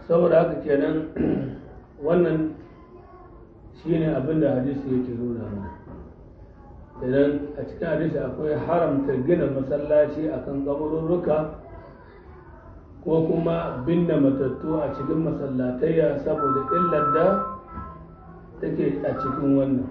saboda haka kenan wannan shine abin da hadisi yake nuna mana idan a cikin hadisi akwai haramta gina masallaci akan kabururruka ko kuma binne matattu a cikin masallatayya saboda illar da take a cikin wannan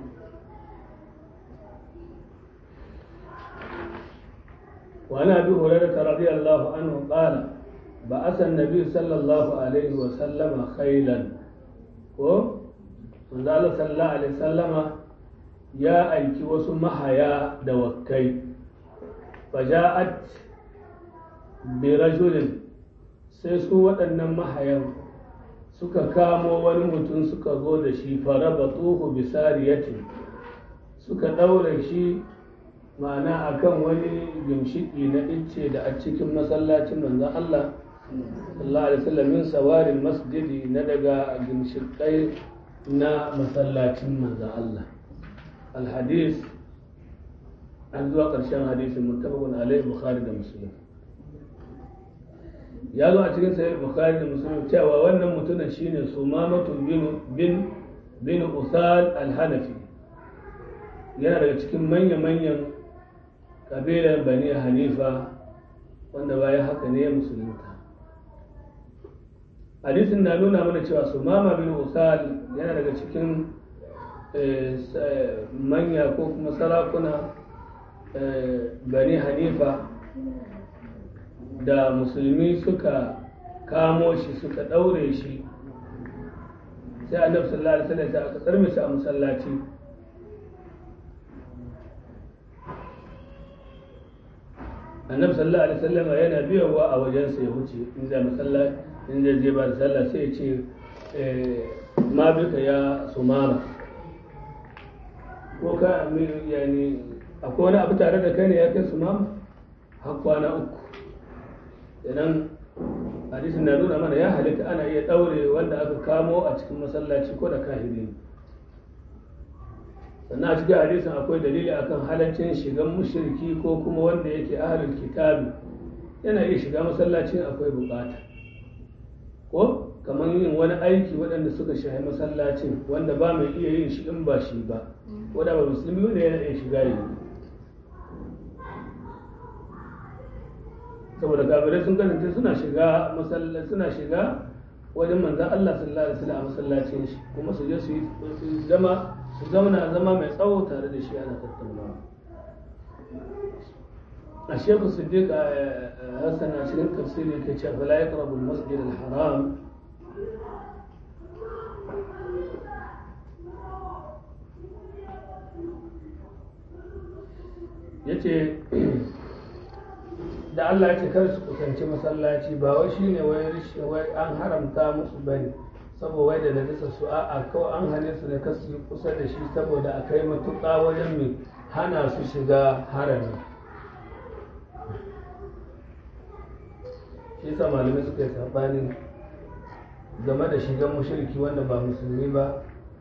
وعن ابي هريره رضي الله عنه قال بعث النبي صلى الله عليه وسلم خيلا ko manzo Allah sallallahu alaihi wasallama ya aiki wasu mahaya da wakkai faja'at bi rajulin sai su waɗannan mahayan suka kamo wani mutum suka zo da shi farabatuhu bi sariyatin suka ɗaure shi ma'ana akan wani gimshiki na icce da a cikin masallacin manzon Allah sallallahu alaihi wasallam min sawarin masjidi na daga gimshikai na masallacin manzon Allah alhadis an zuwa ƙarshen hadisin muttafaqun alaihi bukhari da muslim ya zo a cikin sahih bukhari da muslim cewa wannan mutumin shine sumamatu bin bin bin usal al-hanafi yana daga cikin manya-manyan kabilar bani hanifa wanda bayan haka ne ya musulunta hadisin na nuna mana cewa sumama bin usal yana daga cikin manya ko kuma sarakuna bani hanifa da musulmi suka kamo shi suka ɗaure shi sai annabi sallallahu alaihi wasallam aka tsarme shi a masallaci annabi sallallahu alaihi wasallam yana biyowa a wajensa ya wuce in zai masallaci in zai je ba da sallah sai ya ce ma bika ya sumama ko ka yani akwai wani abu tare da kai ne ya kai sumama har kwana uku idan hadisin na nuna mana ya halitta ana iya ɗaure wanda aka kamo a cikin masallaci ko da kahiri ne sannan a cikin hadisin akwai dalili akan halaccin shigan mushriki ko kuma wanda yake ahlul kitabi yana iya shiga masallacin akwai bukata ko kamar yin wani aiki waɗanda suka shahi masallacin wanda ba mai iya yin shi in ba shi ba wanda ba musulmi wanda yana iya shiga yi saboda kafirai sun kasance suna shiga masallaci suna shiga wajen manzan Allah sallallahu alaihi wasallam a masallacin shi kuma su je su yi zama su zauna zama mai tsawo tare da shi ana tattaunawa a shekul siddiq a hassan a cikin tafsiri ke ce fala ya karabu masjid al-haram ya ce da Allah ya ce kar su kusanci masallaci ba wai shine wai wai an haramta musu bane saboda wai da najasa su a kawai an hane su da kasu kusa da shi saboda a kai matuƙa wajen mai hana su shiga harami shi yasa malamai suka yi sabani game da shigan mushriki wanda ba musulmi ba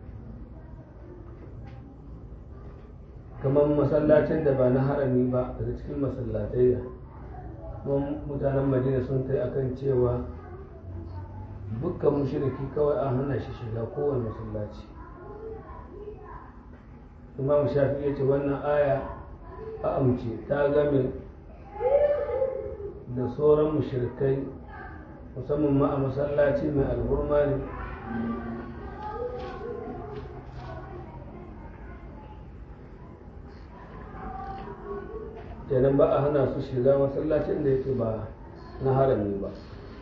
kamar masallacin da ba na harami ba daga cikin masallatai kuma mutanen madina sun kai akan cewa dukkan mushriki kawai an hana shi shiga kowane masallaci imam shafi ya ce wannan aya a amce ta game da sauran mushrikai musamman ma a masallaci mai alhurma ne kenan ba a hana su shiga masallacin da yake ba na harami ba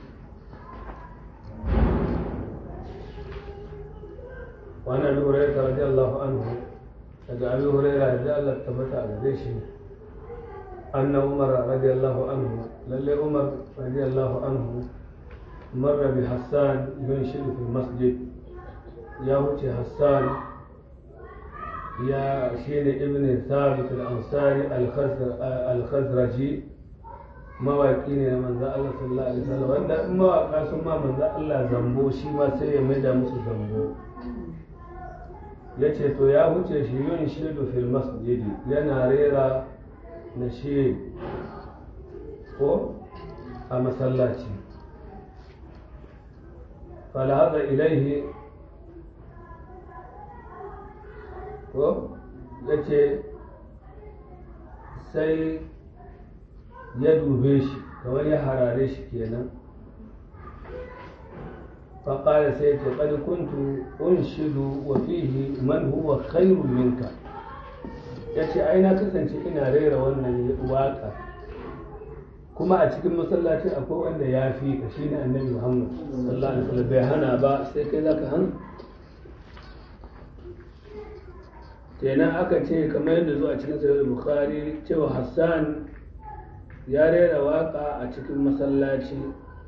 وعن ابي هريره رضي الله عنه daga abi huraira da Allah tabbata a gare shi anna umar radiyallahu anhu lalle umar radiyallahu anhu marra bi hassan yunshidu fi masjid ya wuce hassan ya shine ibn thabit al-ansari al-khazraji mawaki ne na manzo Allah sallallahu alaihi wasallam wanda in mawaka sun ma manzo Allah zambo shi ma sai ya maida musu zambo ya ce to ya wuce shi yin shidu fil masjidi yana rera na shi ko a masallaci falhaza ilaihi ko ya ce sai ya dube shi kamar ya harare shi kenan faƙara sai ce ƙadi kuntu unshidu wa fihi man huwa khairu minka ya ce ai na kasance ina rera wannan waƙa kuma a cikin masallaci akwai wanda ya fi ka shine annabi muhammad sallallahu alaihi wasallam bai hana ba sai kai zaka hana kenan aka ce kamar yadda zuwa cikin sahih bukhari cewa hassan ya rera waka a cikin masallaci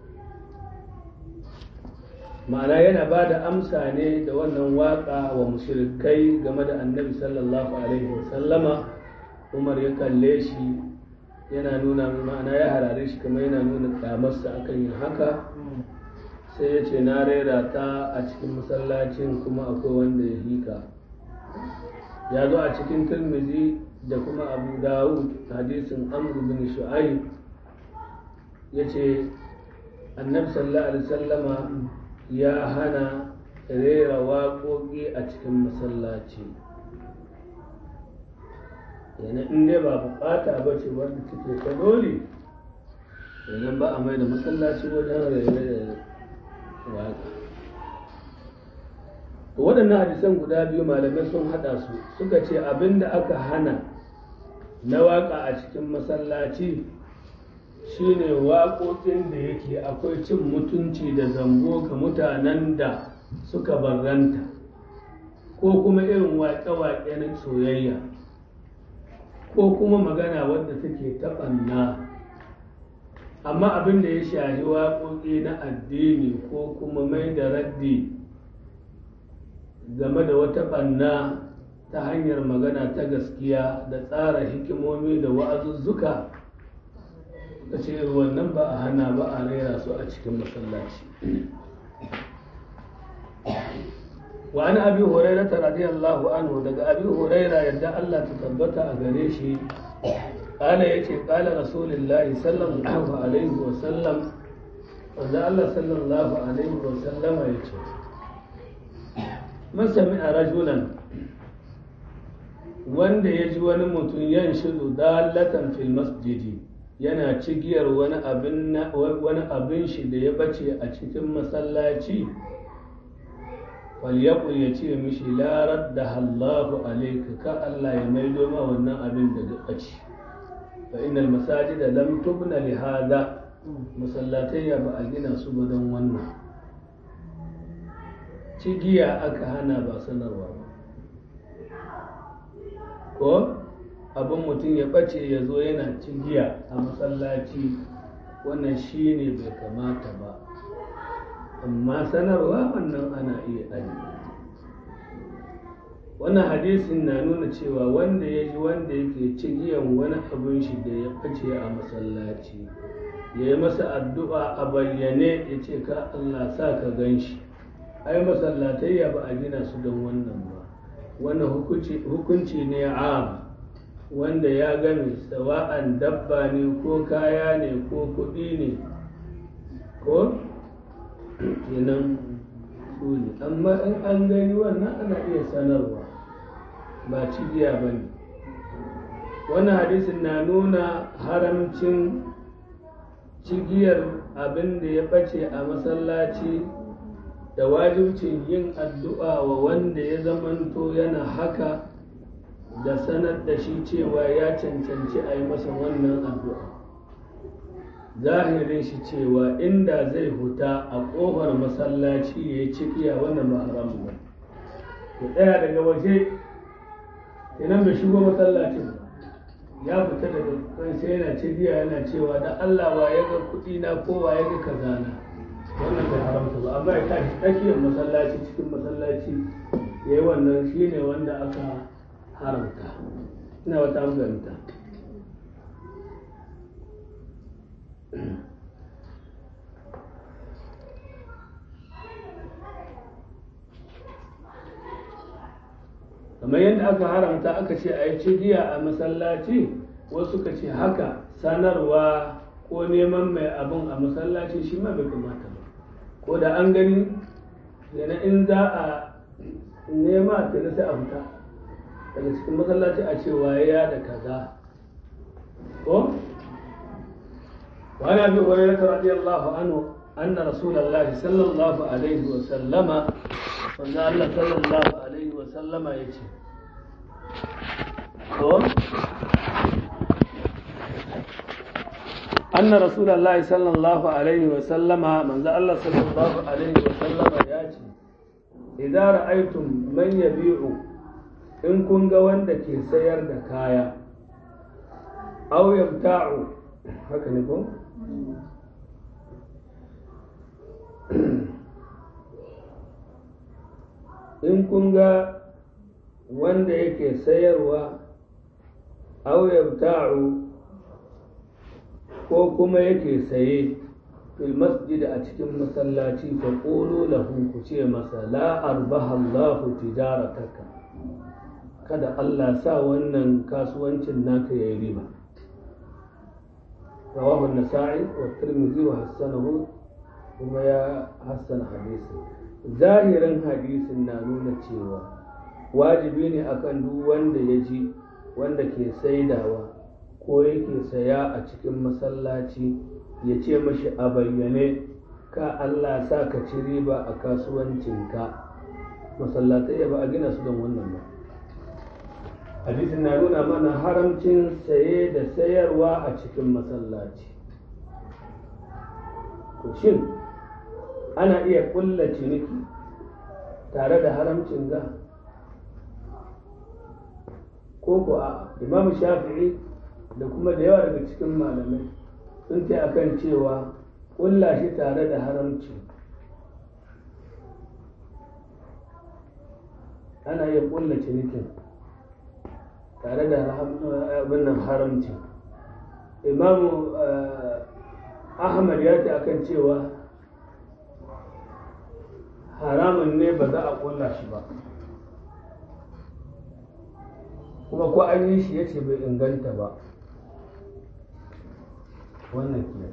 ma'ana yana ba da amsa ne da wannan waka wa mushrikai game da annabi sallallahu alaihi wasallama umar ya kalle shi yana nuna ma'ana ya harare shi kamar yana nuna kyamarsa akan yin haka sai ya ce na rera ta a cikin masallacin kuma akwai wanda ya hika ya zo a cikin turmizi da kuma abu dawud hadisin amr bin shu'aib ya ce annabi sallallahu alaihi sallama ya hana rera waƙoƙi a cikin masallaci yana in dai ba bukata ba ce wanda take ta dole yanzu ba a mai da masallaci wajen rere da waƙa waɗannan hadisan guda biyu malamai sun haɗa su suka ce abin da aka hana na waƙa a cikin masallaci shine waƙoƙin da yake akwai cin mutunci da zambo ga mutanen da suka barranta ko kuma irin waƙe-waƙe na soyayya ko kuma magana wadda take taɓanna amma abin da ya shahi waƙoƙi na addini ko kuma mai da raddi game da wata ɓanna ta hanyar magana ta gaskiya da tsara hikimomi da wa'azuzzuka ta ce wannan ba a hana ba a rera su a cikin masallaci wa an abi huraira ta radiyallahu anhu daga abi huraira yadda Allah ta tabbata a gare shi kala yace kala rasulullahi sallallahu alaihi wa sallam wanda Allah sallallahu alaihi wa sallama yace masami a rajulan wanda ya ji wani mutum yan shidu dalatan fil masjidi yana cigiyar wani abin wani abin shi da ya bace a cikin masallaci falyaqul ya ce mishi la radda Allahu alayka ka Allah ya maido ma wannan abin da ya bace fa innal masajida lam tubna li hada masallatai ya ba a gina su ba don wannan cigiya aka hana ba sanarwa ba ko abin mutum ya ɓace ya zo yana cigiya a masallaci wannan shi ne bai kamata ba amma sanarwa wannan ana iya ɗani wannan hadisin na nuna cewa wanda ya ji wanda yake cigiyan wani abin shi da ya ɓace a masallaci ya yi masa addu'a a bayyane ya ce ka Allah sa ka gan shi ai masallatai ba a gina su don wannan ba wannan hukunci ne am wanda ya game sawa'an dabba ne ko kaya ne ko kuɗi ne ko kenan su ne amma in an gani wannan ana iya sanarwa ba cigiya ba ne wannan hadisin na nuna haramcin cigiyar abin da ya ɓace a masallaci da wajibcin yin addu'a wa wanda ya zamanto yana haka da sanar da shi cewa ya cancanci a yi masa wannan addu'a zahirin shi cewa inda zai huta a ƙofar masallaci ya yi cikiya wannan ba haramu ba ya tsaya daga waje idan bai shigo masallacin ba ya fita daga kansa yana cikiya yana cewa da Allah wa ya ga kuɗi na ko wa ya ga kazana wannan bai haramta ba amma ya tashi tsakiyar masallaci cikin masallaci ya yi wannan shi ne wanda aka haramta ina wata amfanta kamar yadda aka haramta aka ce a yi cigiya a masallaci wasu ka ce haka sanarwa ko neman mai abin a masallaci shi ma bai kamata ba ko da an gani yana in za a nema ta sai a fita daga cikin masallaci a ce waye da kaza ko وعن ابي هريره رضي الله عنه ان رسول الله صلى الله عليه وسلم وان الله صلى الله عليه وسلم يجي أن رسول الله صلى الله عليه وسلم من ذا الله صلى الله عليه وسلم ياتي إذا رأيتم من يبيع إن كن وندك سير دكايا أو يبتاع هكذا نقول in kun ga wanda yake sayarwa au yabta'u ko kuma yake saye fil masjid a cikin masallaci fa qulu lahu ku ce masa la arbaha Allahu tijarataka kada Allah sa wannan kasuwancin naka yayi riba رواه النسائي والترمذي وحسنه وما يا حسن حديثه ظاهرا حديث نانونا cewa wajibi ne akan duk wanda ya ji wanda ke saidawa ko yake saya a cikin masallaci ya ce mashi a bayyane ka Allah sa ka ci riba a kasuwancinka masallatai ba a gina su don wannan ba hadisin na nuna mana haramcin saye da sayarwa a cikin masallaci shin ana iya kulla ciniki tare da haramcin ga ko ko a imam shafi'i da kuma da yawa daga cikin malamai sun ce akan cewa kulla shi tare da haramci ana iya kulla cinikin tare da abin nan haramci imamu ahmad ya ce akan cewa haramun ne ba za a kulla shi ba kuma ko an yi shi ya ce bai inganta ba wannan ke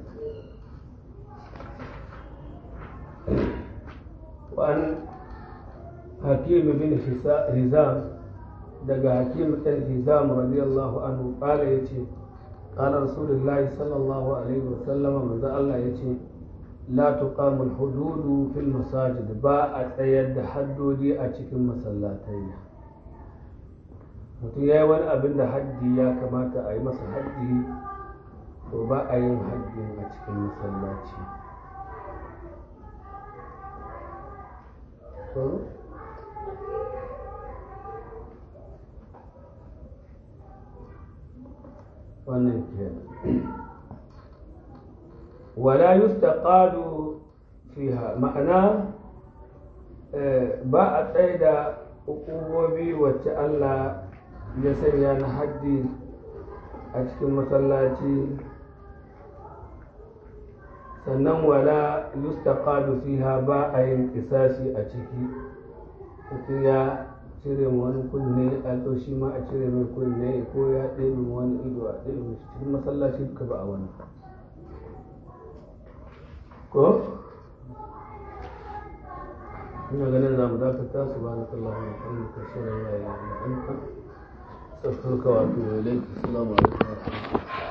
wa'an hakim bin hizam daga hakim ɗan hizam radiyallahu anhu ƙala ya ce ƙala rasulullahi sallallahu alaihi wasallam manzo Allah ya ce la tuqamul hududu fil masajid ba a tsayar da haddodi a cikin masallatai mutum ya yi wani abin da haddi ya kamata a yi masa haddi to ba a yin haddi a cikin masallaci wannan ke wala yustaqadu fiha ma'ana ba a tsaye da hukumomi wacce Allah ya sanya na haddi a cikin masallaci sannan wala yustaqadu fiha ba a yin kisasi a ciki mutum ya cire wani kunne a shi ma a cire mai kunne ko ya ɗebe wani ido a ɗebe mai cikin masallaci duka ba a wani ko ina ganin za mu dakata su ba na kallahu na kan ka shirin ya yi na ɗanka sassurka wato ya laifin salamu alaikum wa rahmatullahi